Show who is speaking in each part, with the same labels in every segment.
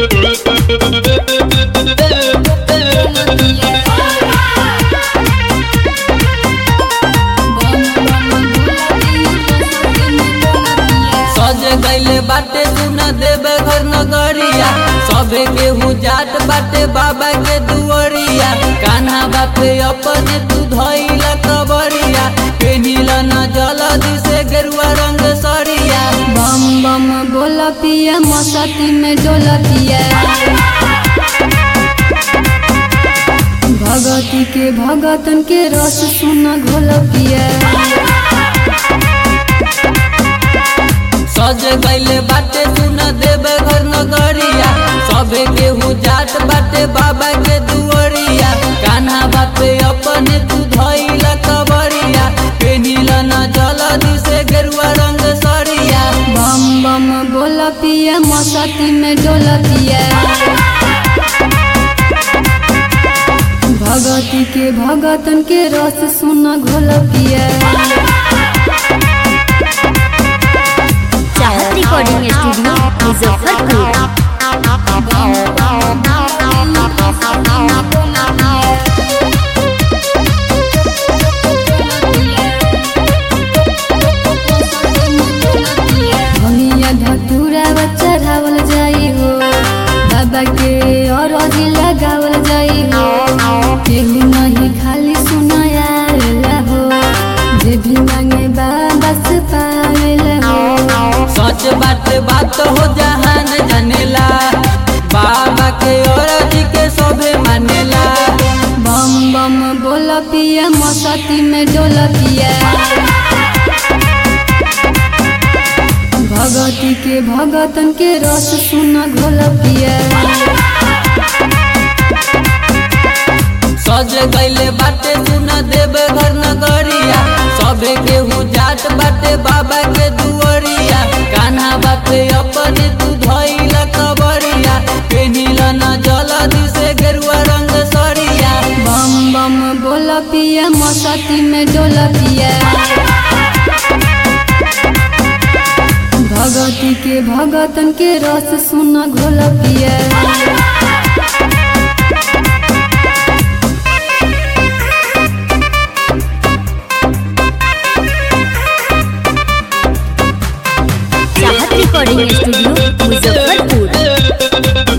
Speaker 1: सज गईले बाटे सुना देवे घर नगरिया सबे केहू जाट बाटे बाबा के दुअरिया कान्हा बापे अपने तू धइला कबरिया पेनिला न जलदी से गेरुआ रंग सरिया
Speaker 2: बम बम बोला पिया मस्ती में डोला पिया भगती के भगतन के रस सुना घोला पिया
Speaker 1: सज गईले बाटे सुना देवे घर नगरिया सबे केहू जाट बाटे बाबा के दुअरिया कान्हा बापे अपने तू धइला कबरिया पेनिला न जलदी से गेरुआ रंग सरिया
Speaker 2: बम बम बोला पिया मस्ती में डोला पिया भगती के भगतन के रस सुना घोला पिया
Speaker 3: चाहत रिकॉर्डिंग स्टूडियो मुजफ्फरपुर
Speaker 2: भमिया धतूरा चढ़ावल जाई हो बाबा के और लगावल जाई हो केहू नहीं खाली सुनाया हो जे भी मांगे बाबा से पावेला हो
Speaker 1: सच बात बात हो जहान जानेला बाबा के औरत के सबे मानेला
Speaker 2: बम बम बोला पिया मस्ती में डोला पिया भगती के भगतन के रस सुना घोला पिया
Speaker 1: सज गईले बाटे सुना देवे घर नगरिया सबे केहू जाट बाटे बाबा के दुअरिया कान्हा बापे अपने तू धइला कबरिया पेनिला न जलदी से गेरुआ रंग सरिया
Speaker 2: बम बम बोला पिया मस्ती में डोला पिया भगती के भगतन के रस सुना घोला पिया
Speaker 3: चाहत रिकॉर्डिंग स्टूडियो मुजफ्फरपुर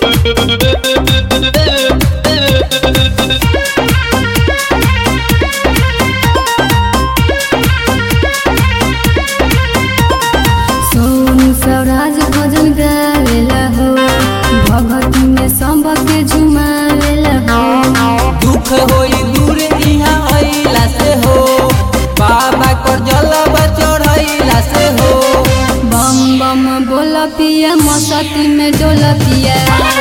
Speaker 2: सोनू स्वराज भजन गावेला हो भगती में संभ के झुमावेला हो
Speaker 1: दुख होई दूर इहाँ अइला से हो बाबा को जलवा चढ़ैला से हो
Speaker 2: बम बम बोला पिया मस्ती में डोला पिया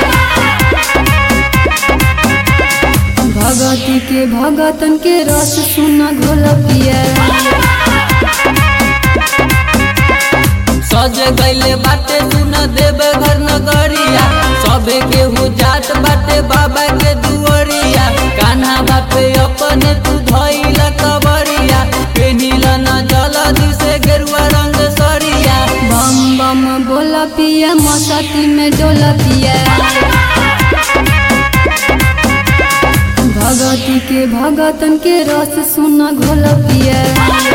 Speaker 2: भगती के भगतन के रस सुना घोला पिया
Speaker 1: सज गईले बाटे सुन देवे घर नगरिया सबे केहू जाट बाटे बाबा के दुअरिया कान्हा बापे अपने तू धइला कबरिया पेनिला न जलदी से गेरुआ रंग सरिया
Speaker 2: बम बम बोला पिया मस्ती में डोला पिया भगती के भगतन के रस सुना घोला पिया